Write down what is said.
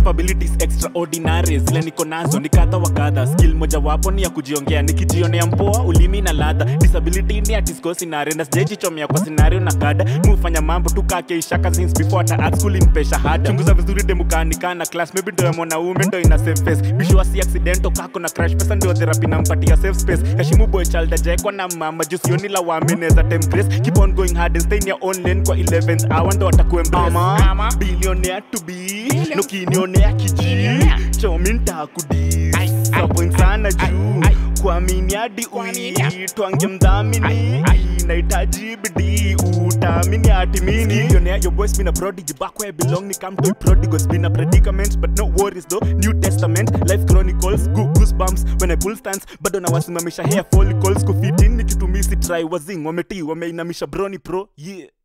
capabilities extraordinary zile niko nazo ni kadha wa kadha skill mojawapo ni ya kujiongea nikijionea mpoa ulimi na ladha disability ni atisko sinare na sijajichomea kwa scenario na kada mufanya mambo tu kake ishaka since before hata art school inipea shahada chunguza vizuri demukanikana class maybe ndo ya mwanaume ndo ina safe face bishwa si accidento kako na crash pesa ndio therapy nampatia safe space kashimu boy child ajaekwa na mama juu sioni la wameneza time grace keep on going hard and stay in your own lane kwa 11th hour ndo watakuembrace Ama. billionaire to be nukinionea kiji chomi ntakudi sapoint sana juu kuamini hadi uitwange mdhamini nahitaji bidii utaamini hati mini Billionaire, your boy's been a prodigy back where I belong ni come to a prodigal's been a predicament but no worries though new testament life chronicles go goosebumps when I pull stance bado nawasimamisha hair follicles kufitini kitumisi try wazing wametii wameinamisha broni pro yeah